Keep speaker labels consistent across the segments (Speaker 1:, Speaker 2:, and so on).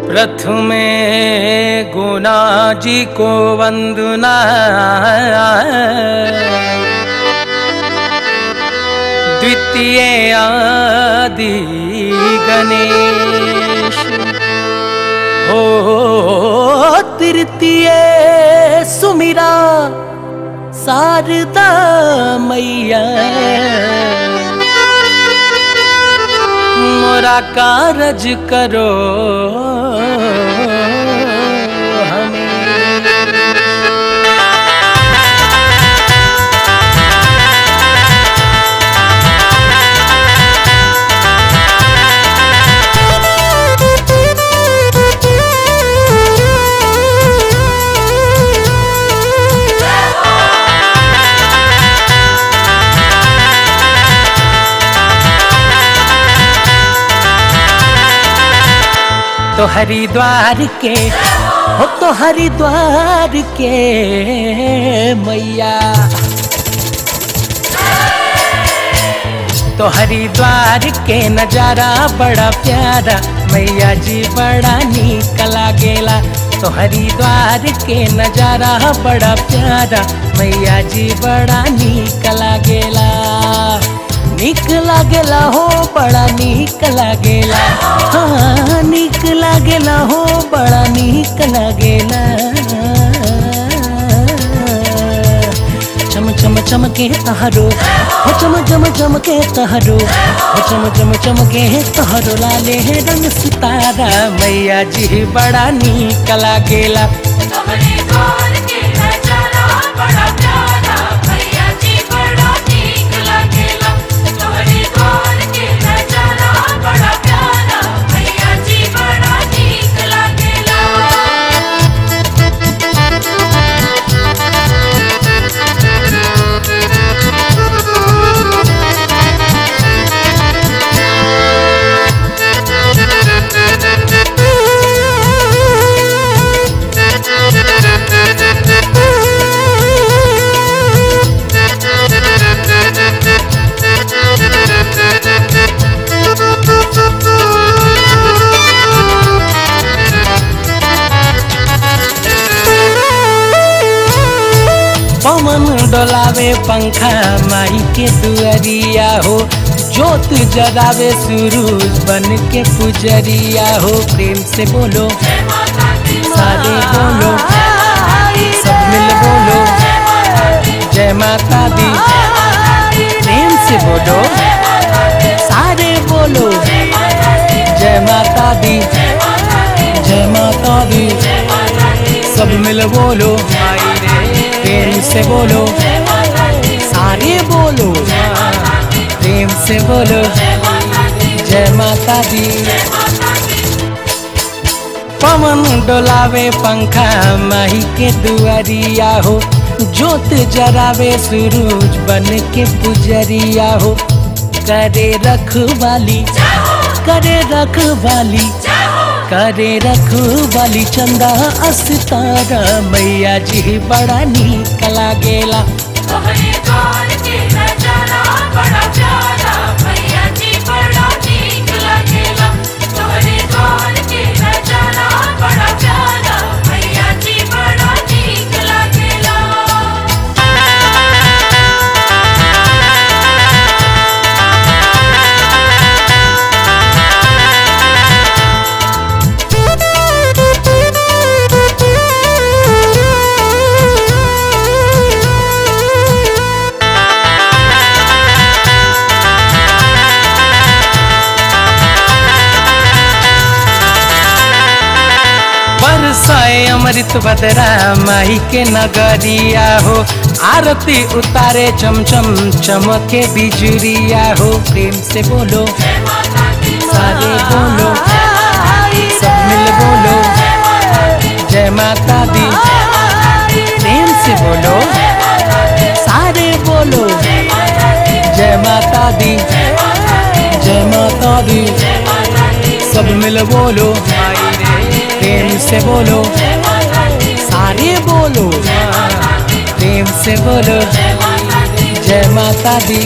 Speaker 1: प्रथमे गुना जी को वंदना द्वितीय आदि गणेश हो तृतीय सुमिरा शारदा मैया मोरा कारज करो हमें तो हरिद्वार के हो तो हरिद्वार के मैया तो हरिद्वार के नजारा बड़ा प्यारा मैया जी बड़ा नीक लागेला तो हरिद्वार के नजारा बड़ा प्यारा मैया जी बड़ा नीक लागेला नीक लागेला हो बड़ा नीक लागेला हाँ नीक लागेला हो बड़ा नीक लागेला चम चम चमके तहरो हो चम चम चमके तहरो हो चम चम चमके तहरो लाले है रंग सितारा मैया जी बड़ा नीक लागेला
Speaker 2: हरिद्वार के नजारा बड़ा प्यारा भैया जी बड़ा नीक लागेला हरिद्वार के नजारा बड़ा प्यारा भैया जी बड़ा नीक लागेला
Speaker 1: पवन डोलावे पंखा माई के दुअरिया हो जोत जरावे सूरज बन के पुजरिया हो प्रेम से बोलो सारे बोलो सब मिल बोलो जय माता दी प्रेम से बोलो सारे बोलो जय माता दी जय माता दी सब मिल बोलो प्रेम से बोलो सारे बोलो प्रेम से बोलो जय माता दी पवन डोलावे पंखा माही के दुआरिया हो जोत जरावे सूरज बन के पुजरिया हो करे रखवाली करे रखवाली करे रखवाली चंदा अस्तारा मैया जी बड़ा नीक लागेला
Speaker 2: हरिद्वार के नजारा बड़ा प्यारा भैया जी बड़ा नीक लागेला हरिद्वार के नजारा बड़ा प्यारा भैया जी बड़ा नीक लागेला
Speaker 1: बरसाए अमृत बदरा माही के नगरिया हो आरती उतारे चमचम चमके बिजुरिया हो प्रेम से बोलो सारे बोलो सब मिल बोलो जय माता दी प्रेम से बोलो सारे बोलो जय माता दी जय माता दी सब मिल बोलो प्रेम से बोलो सारे बोलो प्रेम से बोलो जय माता दी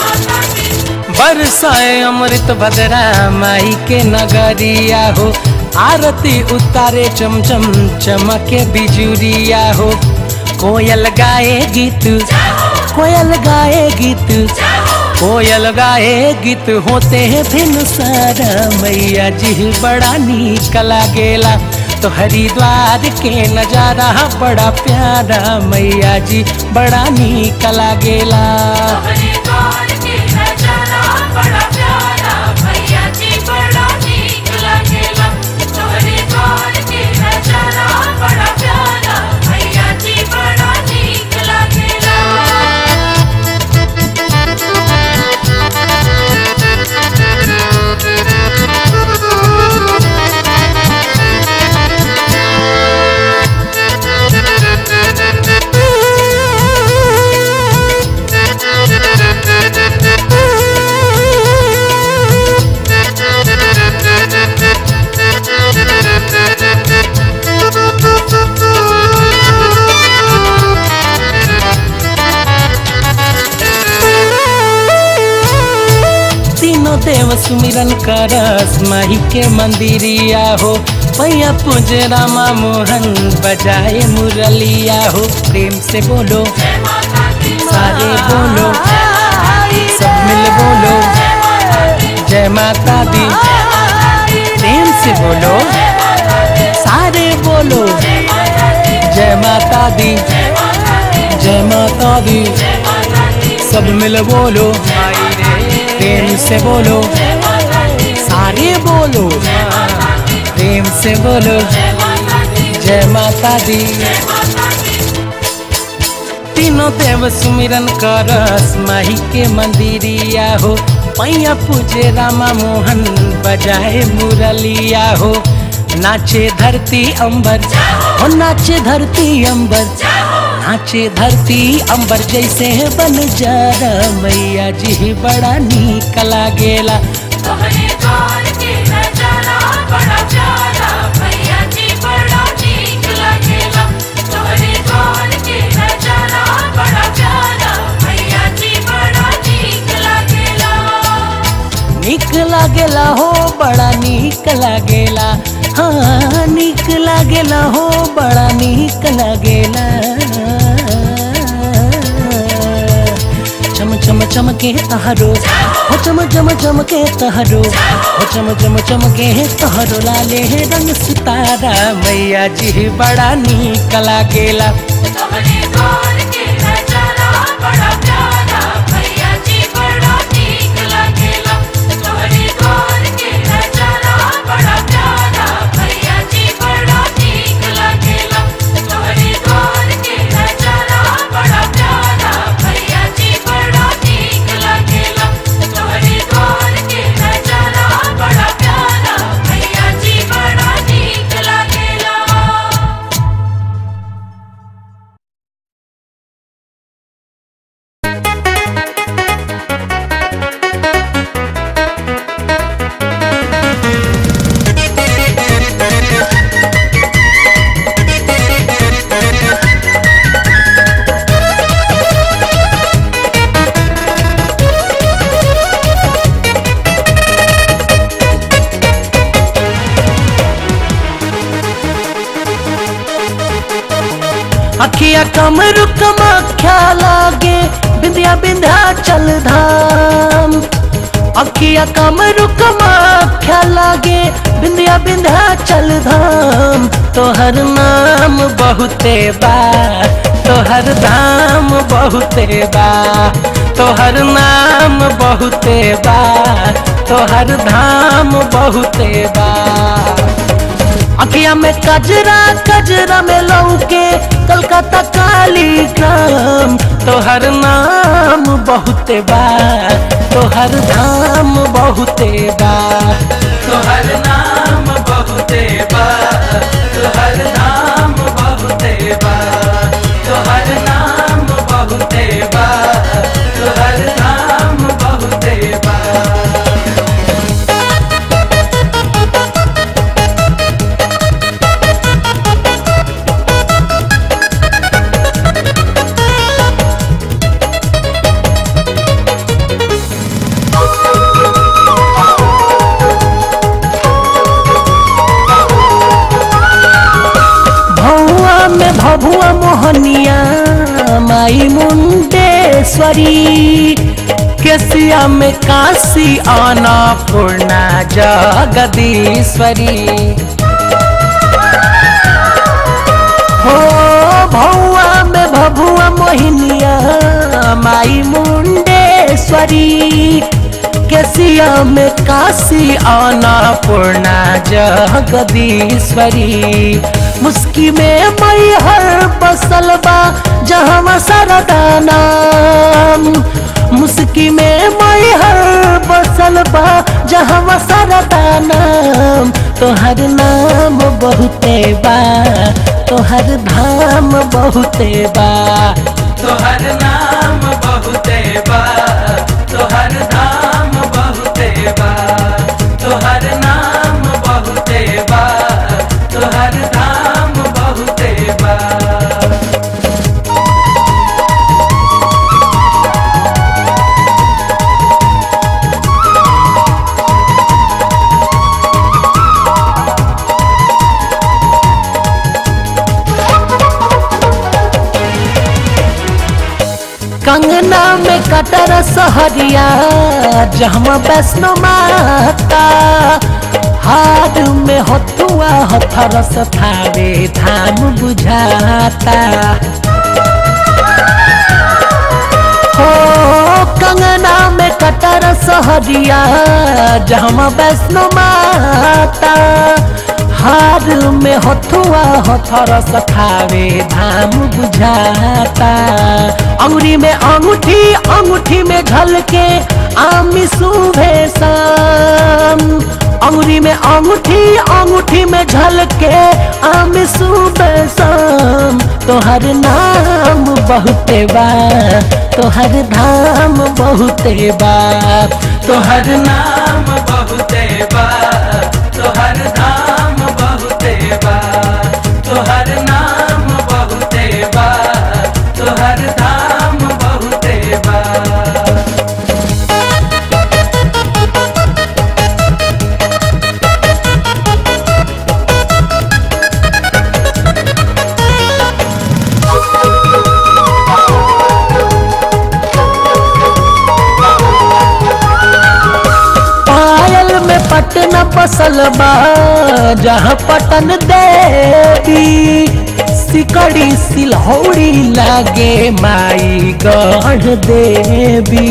Speaker 1: बरसाए अमृत भद्रा माई के नगरिया हो आरती उतारे चमचम चमके बिजुरिया हो कोयल गाए गीत कोयल गाए गीत कोयल गाए गीत होते हैं भिन सारा मैया जी बड़ा नीक लागेला तो हरिद्वार के नजारा बड़ा प्यारा मैया जी बड़ा नीक लागेला
Speaker 2: हरिद्वार के नजारा बड़ा प्यारा मैया जी बड़ा नीक लागेला तो हरिद्वार के नजारा बड़ा प्यारा मैया जी बड़ा नीक लागेला
Speaker 1: तीनों देव सुमिरन करस माही के मंदिरिया हो पैया पूज रामा मोहन बजाए मुरलिया हो प्रेम से बोलो
Speaker 2: जय माता दी
Speaker 1: सारे बोलो सब मिल बोलो जय माता दी प्रेम से बोलो सारे बोलो जय माता दी जय माता दी सब मिल बोलो प्रेम से बोलो सारे बोलो प्रेम से बोलो जय माता दी तीनों देव सुमिरन करस माही के मंदिरिया हो पैया पूजे रामा मोहन बजाए मुरलिया हो नाचे धरती अंबर हो नाचे धरती अंबर नाचे धरती अंबर जैसे बन जा मैया जी बड़ा नीक लागेला
Speaker 2: तो हरिद्वार के नजारा बड़ा प्यारा मैया जी बड़ा नीक लागेला तो हरिद्वार के नजारा बड़ा प्यारा मैया जी बड़ा नीक लागेला
Speaker 1: नीक लागेला हो बड़ा नीक लागेला हाँ नीक लागेला हो बड़ा नीक लागेला चम चम चमके तहरो हो चम चम चमके तहरो हो चम चम चमके तहरो लाले रंग सितारा मैया जी बड़ा नीक लागेला
Speaker 2: तो हरिद्वार के नजारा बड़ा प्यारा मैया जी बड़ा नीक लागेला तो हरिद्वार के नजारा बड़ा प्यारा मैया जी बड़ा नीक लागेला तो हरिद्वार के नजारा बड़ा प्यारा मैया जी बड़ा नीक लागेला तो हरिद्वार के नजारा बड़ा प्यारा मैया जी बड़ा नीक लागेला
Speaker 1: अखिया कमर कमाख्या लागे बिंदिया बिंध्या चल धाम अखिया कमर कमाख्या लागे बिंदिया बिंध्या चल धाम तोहर नाम बहुते बा तोहर धाम बहुते बा तोहर नाम बहुते बा तोहर धाम बहुते बा अखिया में कजरा कजरा में लौके कलकत्ता काली ग्राम तोहर नाम बहुते बा तोहर धाम बहुते बा तोहर नाम बहुते बा तोहर नाम बहुते बा तोहर नाम बहुते बा तोहर नाम बहुते बा भभुआ मोहनिया माई मुंडेश्वरी केसिया में काशी आना पूर्णा जगदीश्वरी हो भौआ में भभुआ मोहिनिया माई मुंडेश्वरी केसिया में काशी आना पूर्णा जगदीश्वरी मुस्की में मई हर बसल बा जहाँ सरदा नाम मुस्की में मई हर बसल बा जहाँ सरदा नाम तोहर नाम बहुते बा तोहर धाम बहुते बा
Speaker 3: तोहर नाम बहुते बा तोहर धाम बहुते बा तोहर नाम बहुते बा तोहर धाम बहुते बा
Speaker 1: कंगना में कटर सहरिया जहाँ वैष्णो माता हाथ में हथुआ हथरस थावे धाम बुझाता हो कंगना में कटर सहरिया जहाँ वैष्णो माता हार में हथुआ हथरस खावे धाम बुझाता अंगुरी में अंगूठी अंगूठी में झलके आमी सुबह शाम अंगुरी में अंगूठी अंगूठी में झलके आमी सुबह शाम तोहर नाम बहुते बा तोहर धाम बहुते बा
Speaker 3: तोहर नाम बहुते बा तोहर धाम बहुते बा तोहर नाम बहुते बा तोहर धाम बहुते बा
Speaker 1: पायल में पटना बसल बा जहाँ पटन देवी सिकड़ी सिलहौड़ी लागे माई गढ़ देवी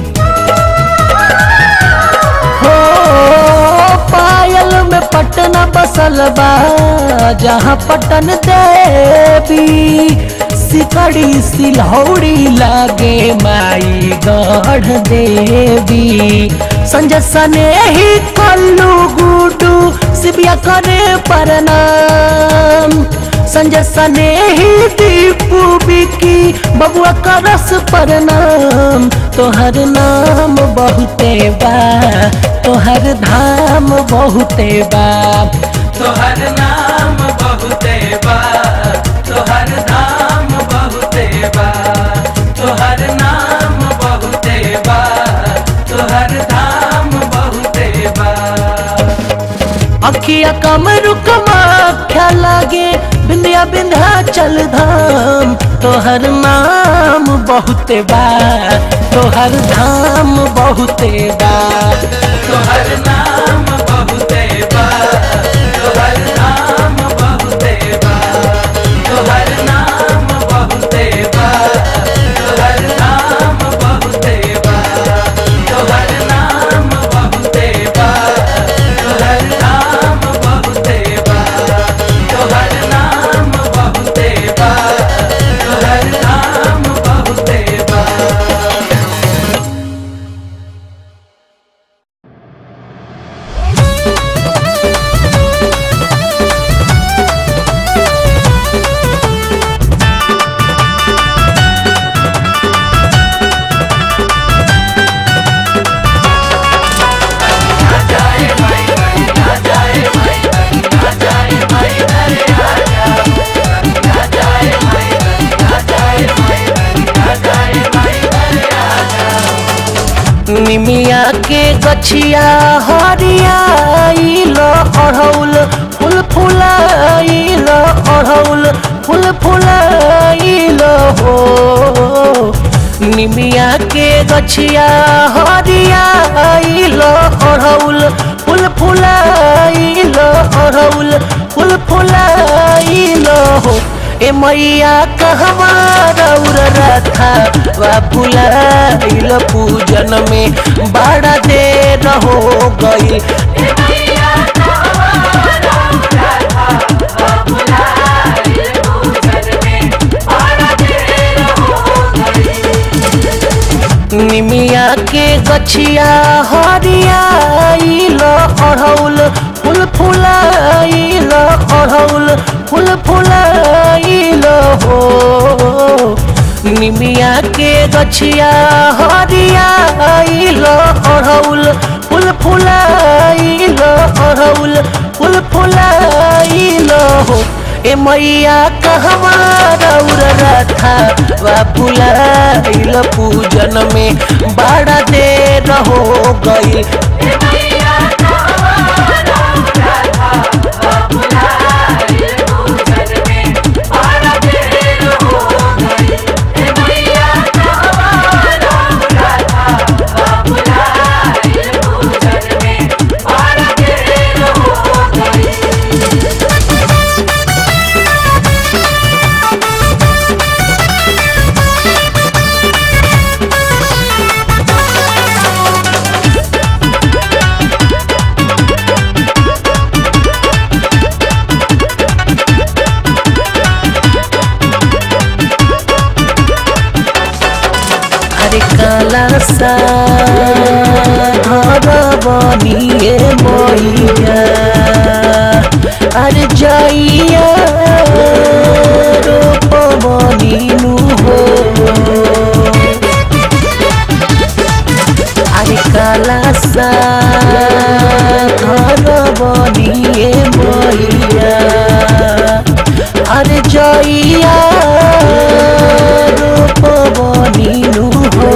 Speaker 1: हो पायल में पटना बसल बा जहाँ पटन देवी सिकड़ी सिलहौड़ी लागे माई गढ़ देवी संजय सने ही कल्लू गुडू सिबिया करे प्रणाम संजय सने ही दीपू बिकी बबुआ का रस प्रणाम तोहर नाम बहुते बा तोहर धाम बहुते बा
Speaker 3: तोहर नाम बहुते बा तोहर धाम बहुते बा तोहर नाम बहुते बा तोहर धाम बहुते बा
Speaker 1: अखिया कमरु कमाख्या लागे बिंदिया बिंधा चल धाम तोहर नाम बहुते बा तोहर धाम बहुते बा
Speaker 3: तोहर नाम बहुते बा तोहर नाम बहुते बा तोहर नाम बहुते बा तोहर नाम बहुते बा तोहर नाम बहुते बा तोहर नाम बहुते बा तोहर नाम बहुते बा तोहर नाम बहुते बा
Speaker 1: निमिया के गछिया हरियाइल अढ़ौल फूल फुलाइल अढ़ौल फूल फुलाइल निमिया के गछिया हरिया आइलो अढ़ौल फूल फुलाइलो अढ़ौल फूल फुलाइलो हो ए मैया कहवा रौर रथा वा फुलाइलो पूजन में बड़ा देर हो गई
Speaker 2: ए मैया कहवा राधा बाबुलाल पूजन में बड़ा देर हो गई
Speaker 1: निमिया के गछिया हरिया आइलो अढ़ौल फूल फुलाइलो अढ़ौल फूल फुलाइलो हो निमिया के गछिया हरिया आइलो अढ़ौल फूल फुलाइलो अढ़ौल फूल फुलाइलो हो ए मैया कहवा रौर रथा वा फुलाइल पूजन में बड़ा देर हो गई
Speaker 2: ए मैया कहवा राधा बाबुलाल पूजन में बड़ा देर हो गई ए मैया कहवा राधा बाबुलाल पूजन में बड़ा देर हो गई
Speaker 1: अरे काला सा घर बनिए मैया अरे जाइया रूप बनिनु हो अरे काला सा घर बनिए मैया अरे जइया रूप बनिनु हो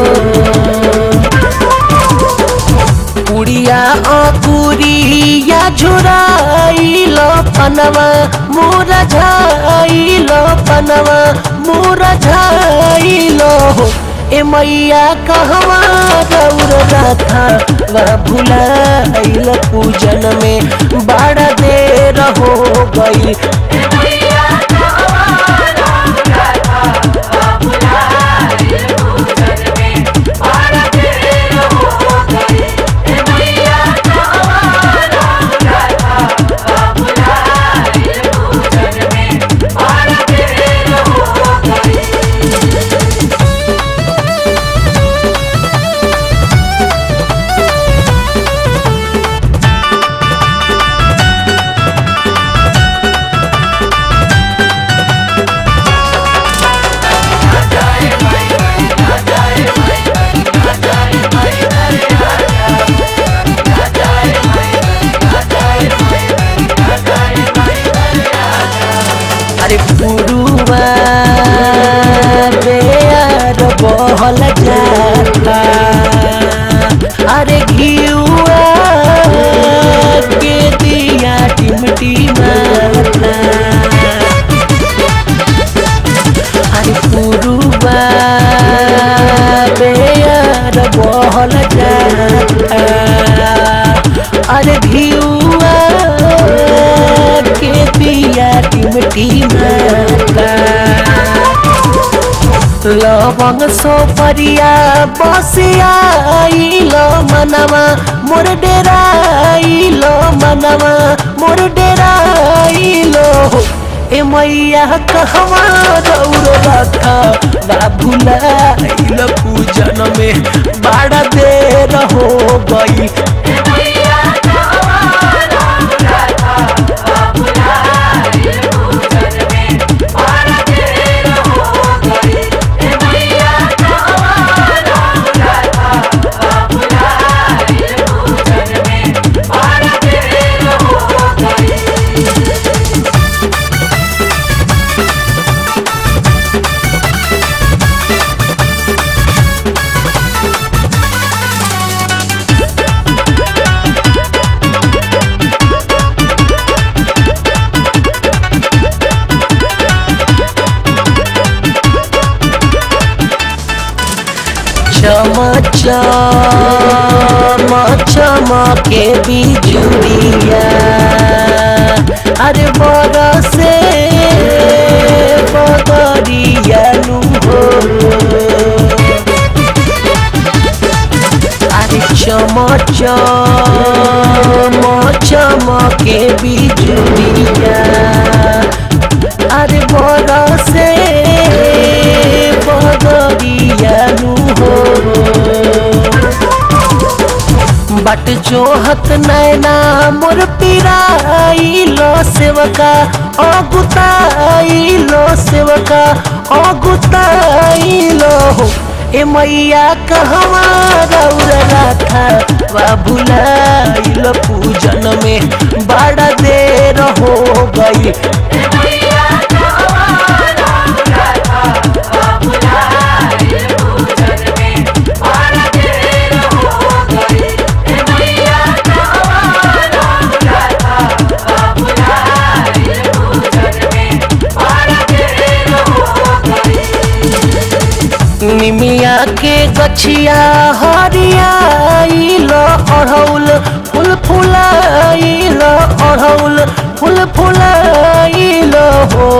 Speaker 1: उड़िया अकुरिया झुराइल पनवा मोरा झाइल पनवा मोरा झाइल हो ए मैया कहवा रौर रथा वा भुलाइल पूजन में बड़ा देर हो गई
Speaker 2: ए मैया कहवा राधा बाबुलाल पूजन में बड़ा देर हो गई ए मैया कहवा राधा बाबुलाल पूजन में बड़ा देर हो गई
Speaker 1: अरे पुरुआ बेयार बहल जाता अरे घियुआ के दिया टिमटी माता अरे पुरुआ बेयार बहल जाता अरे घियुआ के दिया टिमटी माता लवंग सोपरिया बसिया आइलो मनवा मोर डेरा आइलो मनवा मोर डेरा आइलो ए मैया कहवा रौर रखा बा भुलाइल पूजन में बड़ा देर हो गई
Speaker 2: ए मैया कहवा राधा बाबुलाल पूजन में बड़ा देर हो गई ए मैया कहवा राधा बाबुलाल पूजन में बड़ा देर हो गई
Speaker 1: अरे चम चम चमके बिजुरिया अरे बरसे बदरिया नु हो अरे चम चम चमके बिजुरिया अरे बरसे बदरिया नु हो बट जोहत नैना मोर पिराइलो सेवका अगुताइलो सेवका अगुताइलो हो ए मैया कहवा रौरा था वा भुलाइलो पूजन में बड़ा देर हो गई
Speaker 2: मैया कहवाना बुला था बाबुलाल पूजन में बड़ा देर हो गई मैया कहवाना बुला था बाबुलाल पूजन में बड़ा देर हो गई
Speaker 1: निमिया के गछिया हरियाइलो अढ़ौल फूल फुलाइलो अढ़ौल फूल फुलाइलो हो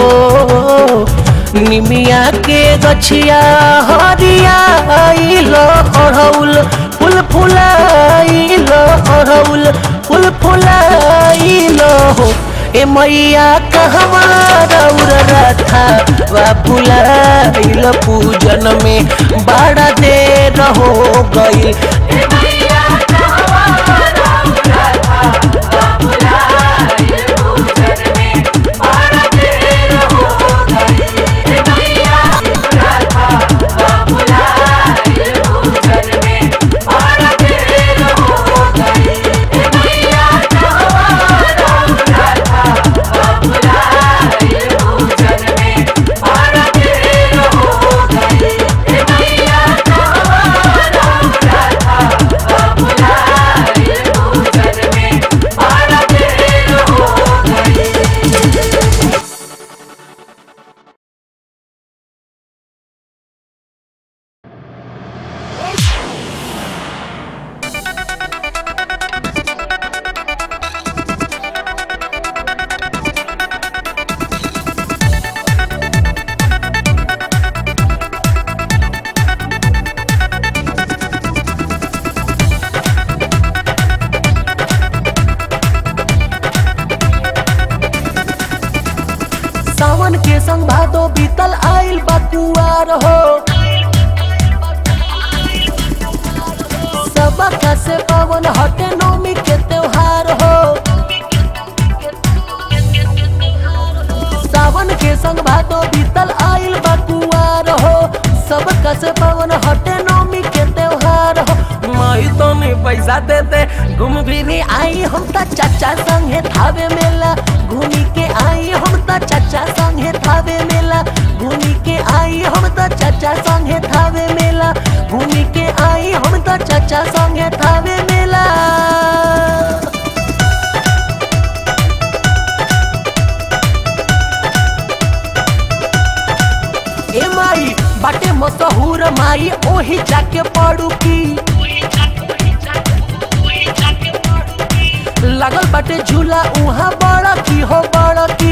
Speaker 1: निमिया के गछिया हरियाइलो अढ़ौल फूल फुलाइलो अढ़ौल फूल फुलाइलो हो ए मैया कहवा रौर रथा वा फुलाइल पूजन में बड़ा देर हो गई
Speaker 2: मैया कहवाना बुला था बाबुलाल पूजन में बड़ा देर हो गई मैया बुला था बाबुलाल पूजन में बड़ा देर हो गई मैया कहवाना बुला था बाबुलाल पूजन में बड़ा देर हो गई मैया कहवाना बुला था बाबुलाल पूजन में बड़ा देर हो गई
Speaker 1: सावन के संग भादो बीतल आइल बकुआर हो सबका से पवन हटे नौमी के त्योहार हो सावन के संग भादो बीतल आइल बकुआर हो सबका से पवन हटे नौमी के त्योहार हो माई तो नहीं पैसा देते घूम फिरी आई हम त चाचा संगे थावे मेला घूमी के आई हम त चाचा संगे थावे मेला घूमी के आई हम त चाचा संगे थावे मेला घूमी के आई हम त चाचा संगे थावे मेला ए माई बाटे मशहूर माई ओही जाके पड़ू की लगल बाटे झूला उहाँ बड़ा की हो बड़ा की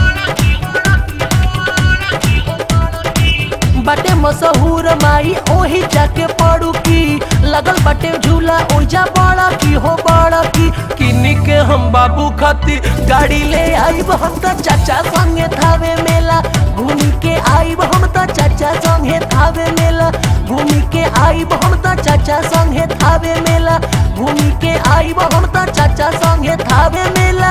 Speaker 1: बाटे मशहूर माई ओही जाके पड़ू की लगल बाटे झूला ओजा बड़ा की हो बड़ा की किन्नी के हम बाबू खाती गाड़ी ले आईब हम त चाचा संगे थावे मेला घूमी के आईब हम त चाचा संगे थावे मेला घूमी के आईब हम त चाचा संगे थावे मेला घूमी के आईब हम त चाचा संगे थावे मेला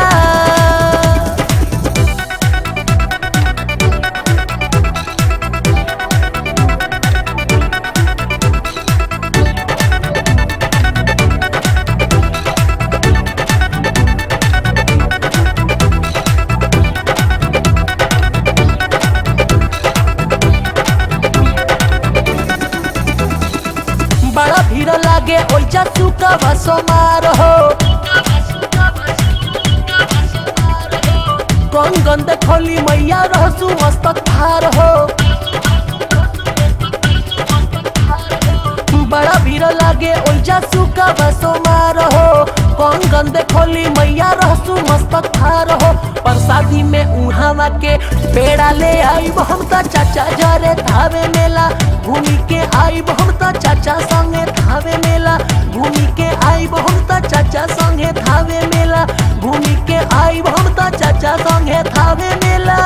Speaker 1: बड़ा भीड़ लागे ओइजा सुका बसो मार हो कौन गंद खोली मैया रहसु मस्तक भार हो बड़ा भीड़ लागे ओइजा सुका बसो मार हो कंगन देखोली मैया रहसु मस्तक थार हो प्रसादी में उहावा के पेड़ा ले आईब हम त चाचा जरे धावे मेला घूमी के आईब हम त चाचा संगे धावे मेला घूमी के आईब हम त चाचा संगे धावे मेला घूमी के आईब हम त चाचा संगे धावे मेला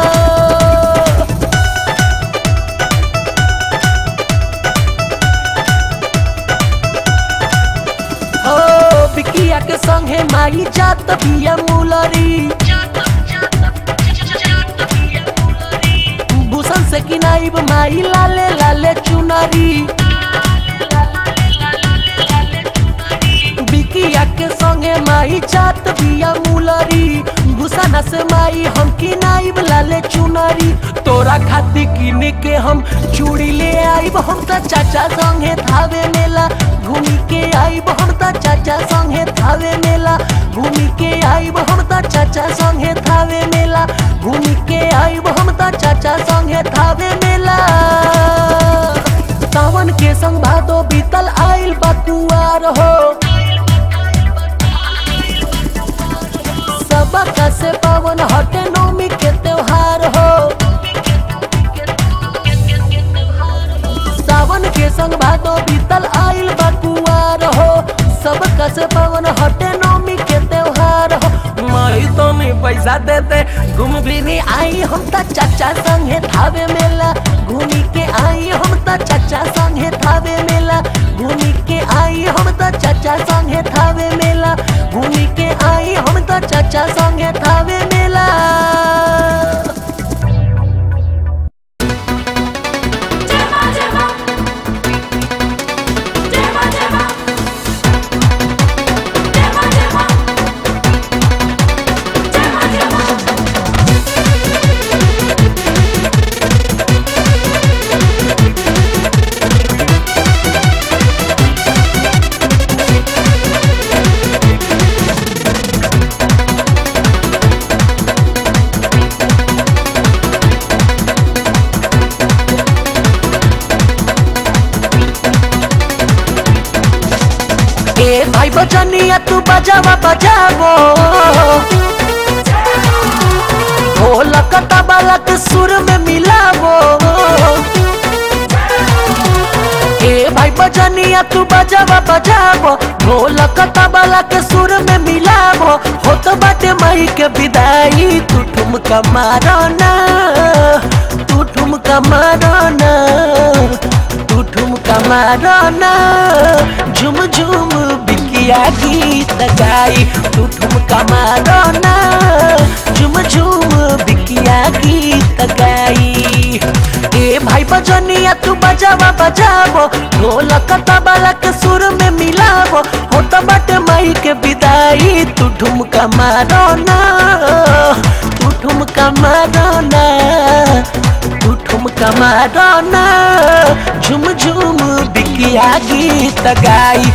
Speaker 1: हो बिकिया के संगे माई जात बिया मुलरी भूषण से किनाइब माई लाले लाले चुनरी बिकिया के संगे माई जात बिया मुलरी भूषण से माई हम किनाइब लाले चुनरी तोरा खाती किन के हम चूड़ी ले आइब हम त चाचा संगे धावे मेला घूमी के आइब हम त चाचा संगे धावे मेला घूमी के आइब हम त चाचा संगे धावे मेला घूमी के आइब हम त चाचा संगे धावे मेला सावन के संग भादो बीतल आइल बकुआर हो सबका से पावन हटे नौमी के त्योहार हो सावन के संग भादो बीतल आइल बकुआर हो सबका से पावन हटे नौमी के त्योहार हो माई तो में पैसा देते घूम भी नहीं आई हम त चाचा संगे थावे मेला घूमी के आई हम त चाचा संगे थावे मेला घूमी के आई हम त चाचा संगे थावे मेला घूमी के आई हम त चाचा संगे थावे मेला
Speaker 2: जमा जमा जमा जमा जमा जमा जमा जमा
Speaker 1: ए भाई बजनिया तू बजावा बजावो ढोलक तबलक सुर में मिलावो ए भाई बजनिया तू बजावा बजावो ढोलक तबलक सुर में मिलावो होत बाटे मई के विदाई तू ठुमका मारो ना तू ठुमका मारो ना तू ठुमका मारो ना झुम झुम बिकिया गीत गाई तू ठुमका मारो ना झुम झुम बिकिया गीत गाई ए भाई बजनिया तू बजावा बजावो ढोलक तबलक सुर में मिलावो हो तो बट मई के विदाई तू ठुमका मारो ना तू ठुमका मारो ना तू ठुमका मारो ना झुम झुम बिकिया गीत गाई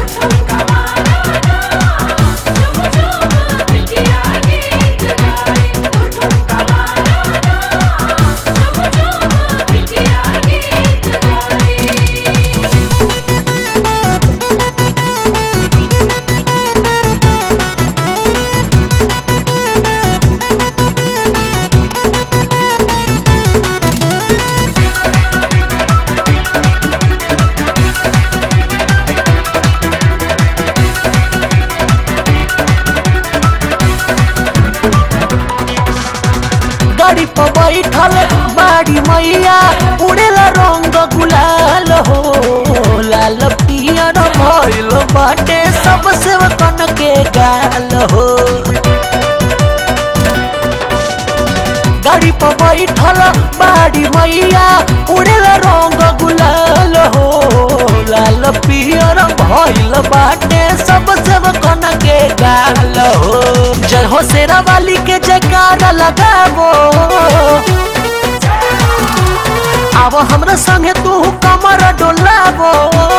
Speaker 1: गाड़ी पर बैठल बाड़ी मैया उड़ेला रंग गुलाल हो लाल पियर भइल बाटे सब सेवकन के गाल हो गाड़ी पर बैठल बाड़ी मैया उड़ेला रंग गुलाल हो लाल पियर भइल बाटे सब सेवकन के गाल हो जय हो शेरा वाली के जयकारा लगावो आवो हमरा संगे तू कमर डोलावो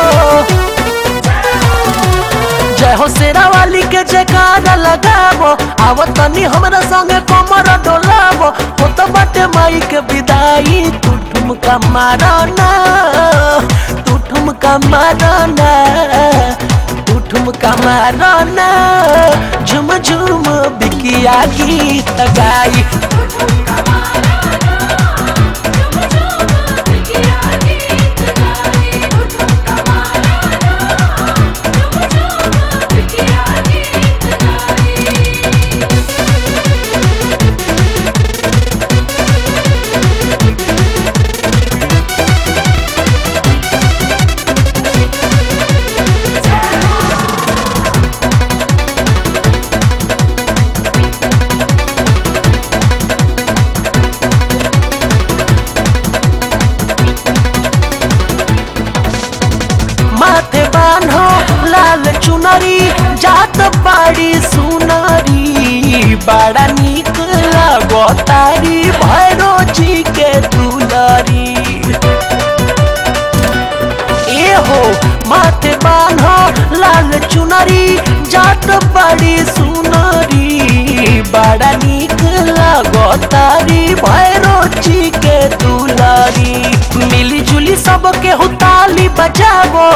Speaker 1: जय हो शेरा वाली के जयकारा लगावो आवो तनी हमरा संगे कमर डोलावो हो तो बाटे माई के विदाई तू ठुमका मारो ना तू ठुमका मारो ना तू ठुमका मारो ना झुम झुम बिकिया गीत गाई माथे बान्हो लाल चुनरी जात बाड़ी सुनरी बड़ा निक लगो तारी भैरो जी के दुलरी ए हो माथे बान्हो लाल चुनरी जात बड़ी सुनरी बड़ा निक लगो तारी भैरो जी के दुलरी मिली जुली सबके हुताली बजावो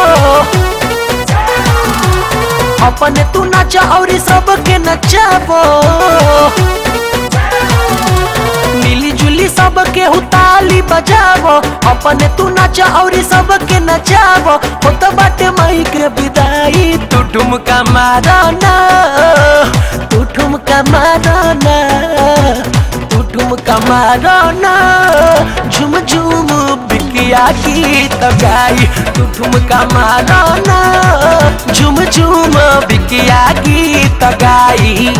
Speaker 1: अपने तू नचा और सबके नचावो मिली जुली सबके हुताली बजावो अपने तू नचा और सबके नचावो हो तो बाटे मई के विदाई तू ठुमका मारो ना तू ठुमका मारो ना तू ठुमका मारो ना झुम झुम बिकिया गीत गाई तू ठुमका मारो ना झुम झुम बिकिया गीत गाई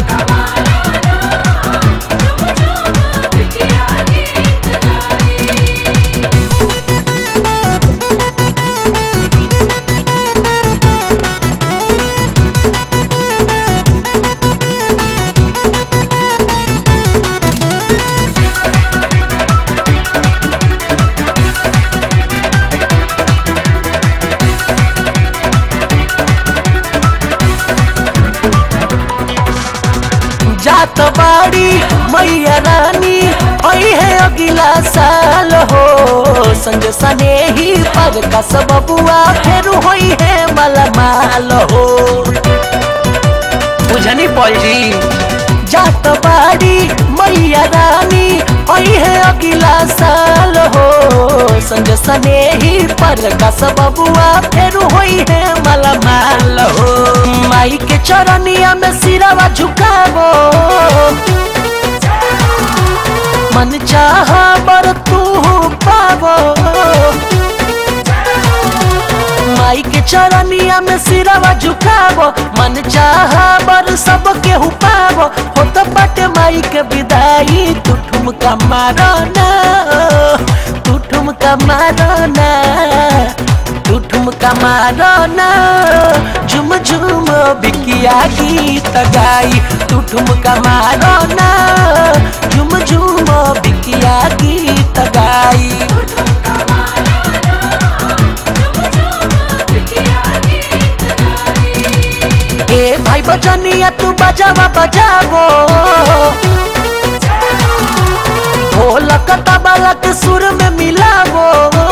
Speaker 1: जात बाड़ी मैया रानी आई है अगला साल हो संग सने ही पग का सब बुआ फिर होई है मलमाल हो बुझनी पल जी जात बाड़ी मैया रानी आई है अगला साल हो संग सने ही पर का सब बुआ फिर होई है मलमाल हो माई के चरनिया में सिरवा झुकावो मन चाह बर तू पावो माई के चरनिया में सिरवा झुकावो मन चाह बर सब के पावो हो तो बटे माई के विदाई तू ठुमका मारो ना तू ठुमका मारो ना तू ठुमका मारो ना झुम झुम बिकिया गीत गाई तू ठुमका मारो ना झुम झुम बिकिया गीत गाई ए भाई बजनिया तू बजावा बजावो ढोलक तबला के सुर में मिलावो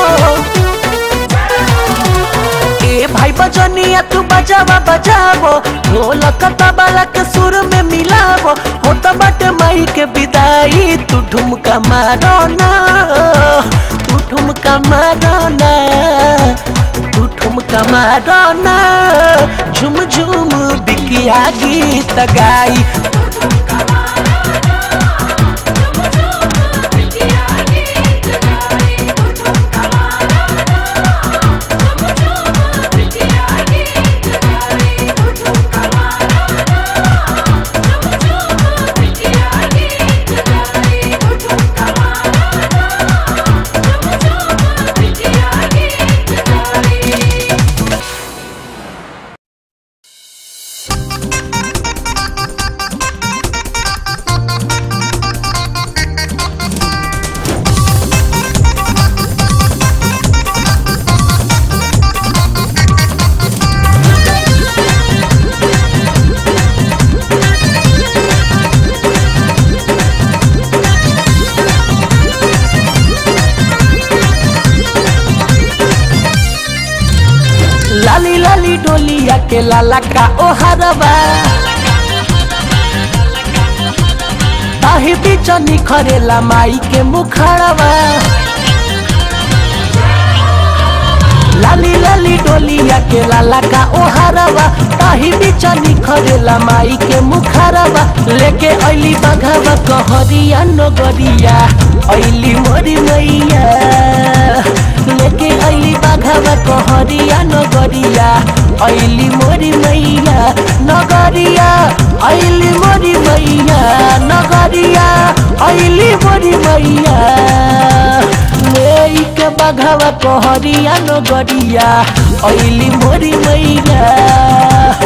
Speaker 1: ए भाई बजनिया तू बजावा बजावो ढोलक तबला के सुर में मिलावो हो तो बट माई के विदाई तू ठुमका मारो ना तू ठुमका मारो ना तू ठुमका मारो ना झुम झुम बिकिया गीत गाई
Speaker 2: Thank
Speaker 1: डोलिया के लाला का ओहरबा ताही बीच निखरेला माई के मुखड़वा लाली लाली डोलिया के लाला का ओहरवा ताही बीच निखरेला माई के मुखरवा लेके ऐली बघवा कहरिया नगरिया ऐली मोरी मैया लेके ऐली बघवा कहरिया नगरिया ऐली मोरी मैया नगरिया ऐली मोरी मैया नगरिया ऐली मोरी मैया लेके बघवा कहरिया नगरिया ऐली मोरी मैया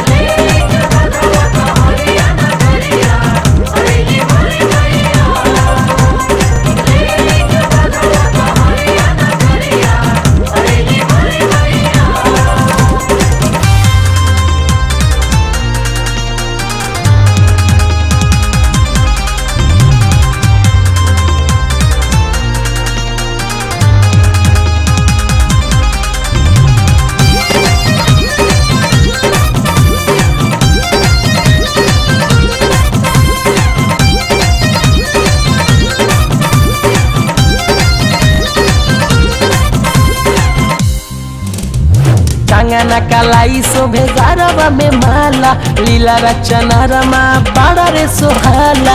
Speaker 1: टांगना कलाई शोभे गारवा में माला लीला रचना रमा बाड़ा रे सोहाला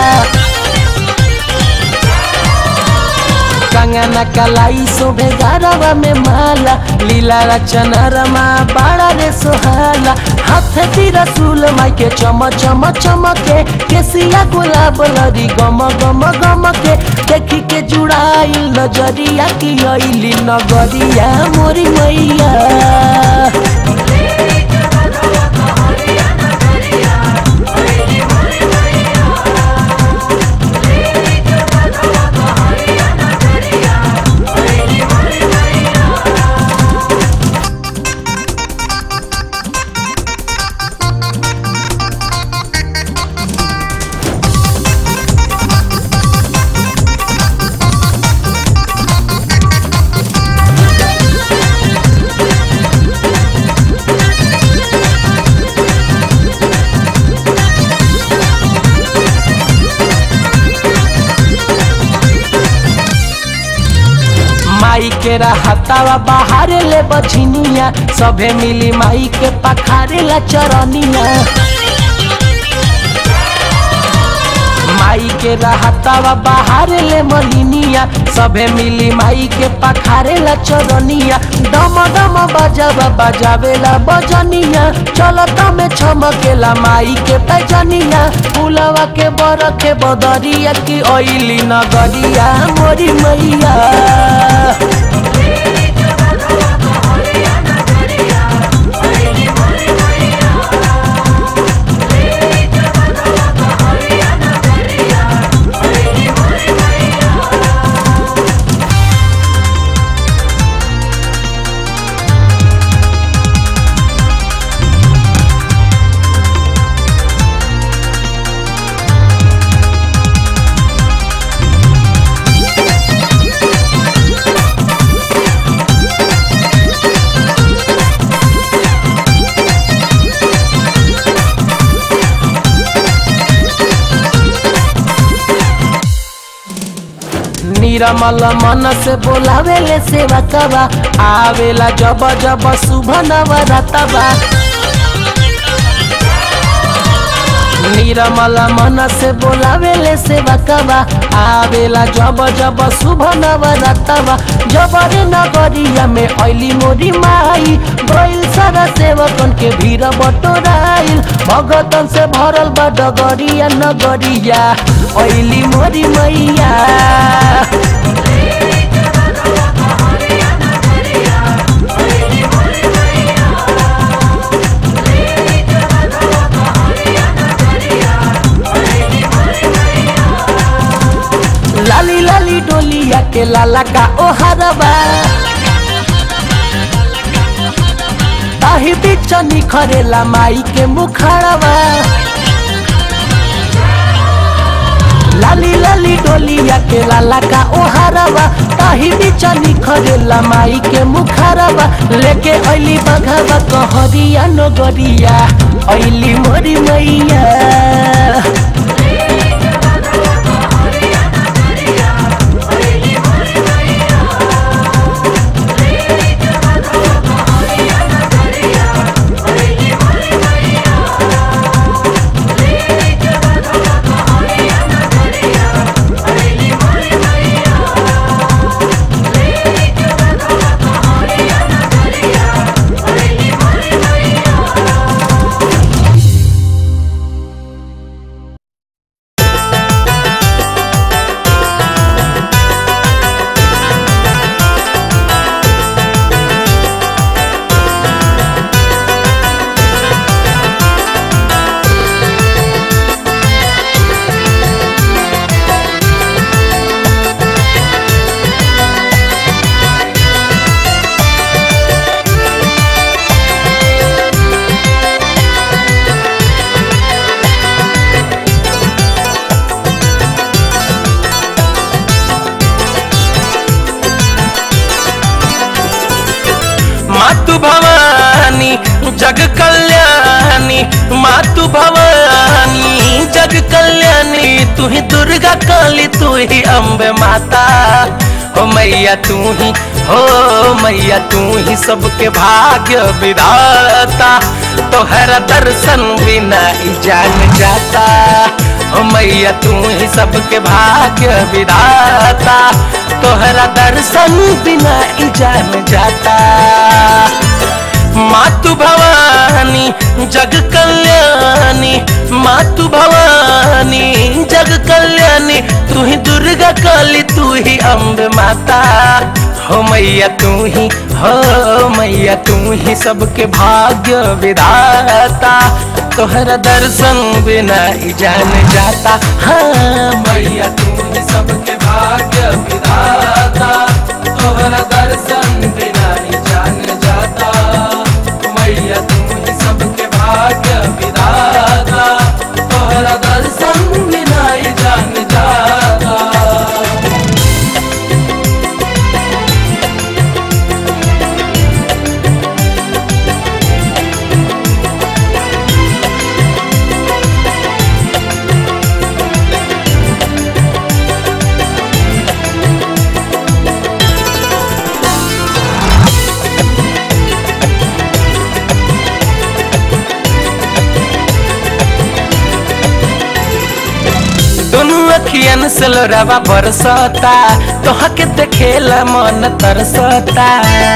Speaker 1: कंगना कलाई शोभे गारवा में माला लीला रचना रमा बाड़ा रे सोहाला हाथ ती रसूल माई के चम चम चमके केसिया गुलाब लरी गम गम गम के देखी के जुड़ाइल नजरिया की अइली नगरिया मोरी मैया माई के रहतावा बाहरे ले बझिनिया सभे मिली माई के पखारे ला चरनिया माई के रहतावा बाहरे ले मलिनिया सभे मिली माई के पखारे ला चरनिया डम डम बजावा बजावेला बजनिया चलता में छमकेला माई के पैजनिया फूलवा के बरखे बदरिया की ओइली नगरिया मोरी मैया निरमल मन से बोलावेले सेवा कबा आवेला जब जब शुभ नवरतबा निरमल मन से बोलावेले सेवा कबा आवेला जब जब शुभ नवरतबा जबरे नगरिया में ऐली मोरी माई गइल सारा सेवकन के भीड़ बटोराइल भगतन से भरल बा डगरिया नगरिया ऐली मोरी मैया लाली लाली डोलिया के लाला का ओहरबा ताही बीच निखरेला माई के मुखड़वा लाली लाली डोलिया डोलिया के लाला का ओहारवा ताही बीच निखरेला माई के मुखारवा लेके अली बघावा कहरिया नगरिया अली मोरी मैया
Speaker 4: मातु भवानी जग कल्याणी मातु भवानी जग कल्याणी तू ही दुर्गा काली तू ही अम्बे माता हो मैया तू ही हो मैया तू ही सबके भाग्य विधाता तोहरा दर्शन बिना ही जान जाता हो मैया तू ही सबके भाग्य विधाता तोहरा दर्शन बिना ही जान जाता मातु भवानी जग कल्याणी मातु भवानी जग कल्याणी तू ही दुर्गा काली तू ही अम्ब माता हो मैया तू ही हो मैया तू ही सबके भाग्य विधाता तोहरा दर्शन बिना ही जान जाता हाँ मैया तू ही सबके भाग्य विधाता तोहरा दर्शन बिना ही जान जाता मैया तू ही सबके भाग्य विधाता तोहरा दर्शन बिना ही जान जाता दोनों अखियन से लोरावा बरसता तोह के देखेला मन तरसता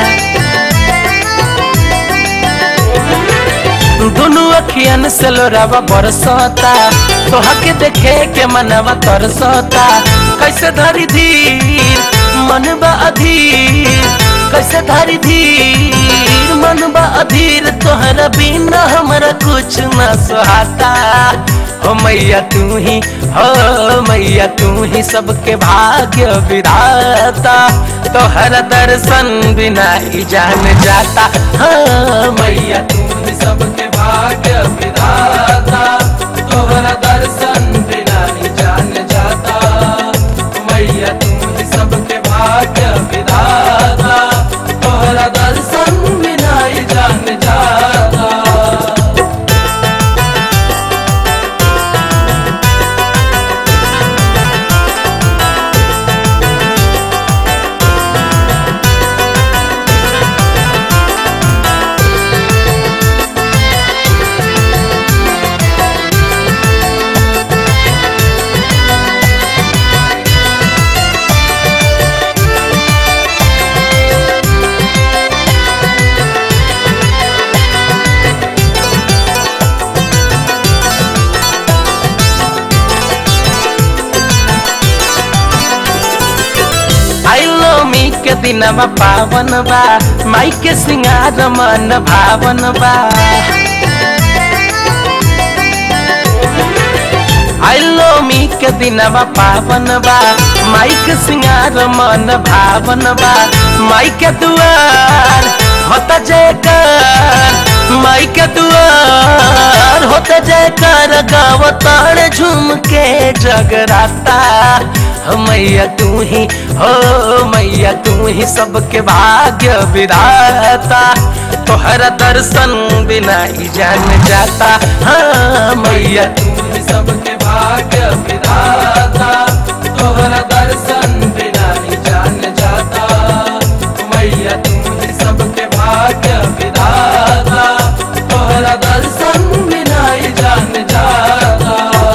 Speaker 4: दोनों अखियन से लोरावा बरसता तोह के देखे के मनवा तरसता कैसे धरी धीर मन बा अधीर कैसे धरी धीर मन बा अधीर तोहरा बिना हमरा कुछ न सुहाता हो मैया तू ही हो मैया तू ही सबके भाग्य विधाता तोहर दर्शन बिना ही जान जाता हाँ मैया तू ही सबके भाग्य विधाता तोहर दर्शन बिना ही जान जाता मैया तू ही सबके भाग्य विधाता तोहर दर्शन बिना ही जान जाता आइलोमी के दिनवा पावन बा माई के सिंगार मन भावन बा आइलोमी के दिनवा पावन बा माई के सिंगार मन भावन बा माई के दुआर होता जयकार माई के दुआर होता जयकार गावतार झूम के जगराता हो मैया तू ही हो मैया तू ही सबके भाग्य विधाता तोहरा दर्शन बिना ही जान जाता हाँ मैया तू ही सबके भाग्य विधाता तोहरा दर्शन बिना ही जान जाता मैया तू ही सबके भाग्य विधाता तोहरा दर्शन बिना ही जान जाता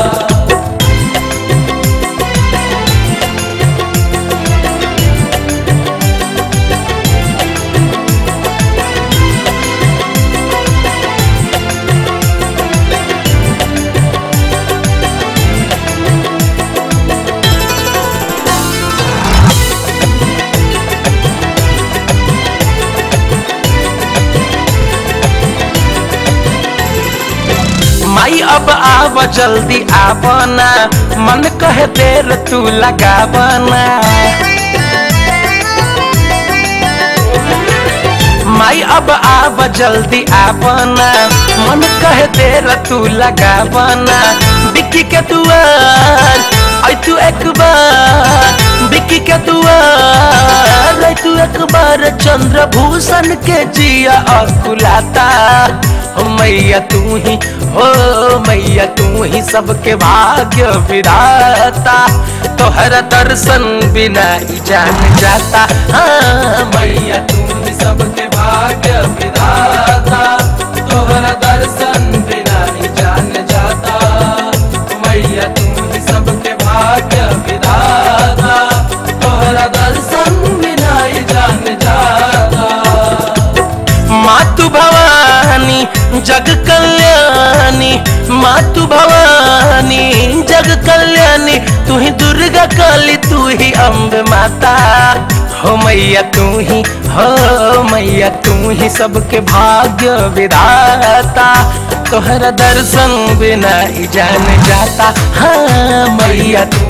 Speaker 4: माई अब आव जल्दी आवना मन कहे देर तू लगावना माई अब आव जल्दी आवना मन कहे देर तू लगावना बिक्की के दुआर आई तू एक बार बिक्की के दुआर आई तू एक बार चंद्रभूषण के जिया अकुलाता हो मैया तू ही हो मैया तू ही सबके भाग्य विधाता तोहरा दर्शन बिना ही जान जाता हाँ मैया तू ही सबके भाग्य विधाता तोहरा दर्शन बिना ही जान जाता मैया तू ही सबके भाग्य विधाता तोहरा दर्शन बिना ही जान जाता मातु भवानी जग कल्याणी मातु भवानी जग कल्याणी तू ही दुर्गा काली तू ही अम्ब माता हो मैया तू ही हो मैया तू ही सबके भाग्य विधाता तोहरा दर्शन बिना ही जान जाता हाँ मैया तू